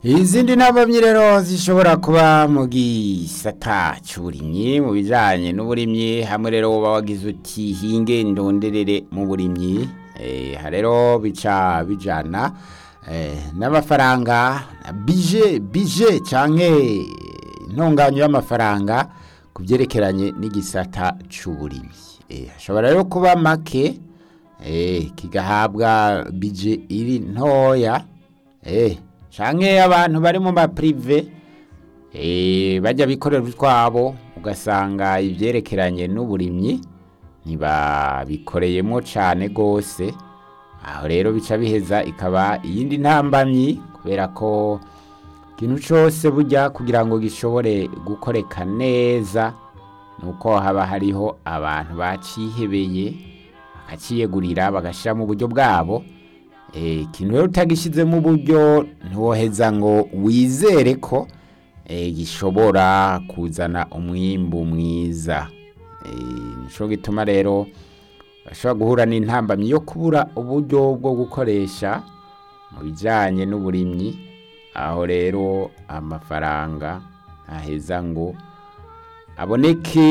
izindi ntambamyi rero zishobora kuba mu gisata cy'uburimyi mu bijyanye n'uburimyi hamwe rero uba wagize uti hinge ndonderere mu burimyi aha rero bica bijyana n'amafaranga bije bije cyangwa intunganyo y'amafaranga ku byerekeranye n'igisata cy'uburimyi hashobora rero kuba make kigahabwa bije iri ntoya canke abantu bari mu mapurive bajya bikorera utwabo ugasanga ibyerekeranye n'uburimyi ntibabikoreyemo cyane rwose aho rero bica biheza ikaba iyindi ntambamyi kubera ko ikintu cyose bujya kugira ngo gishobore gukoreka neza ni uko haba hariho abantu bacihebeye bakaciyegurira bagashyira mu buryo bwabo ikintu rero utagishyize mu buryo ntiwoheza ngo wizere ko gishobora kuzana umwimbu mwiza nicyo gituma rero bashobora guhura n'intambamyi yo kubura uburyo bwo gukoresha mu bijyanye n'uburimyi aho rero amafaranga aheza ngo aboneke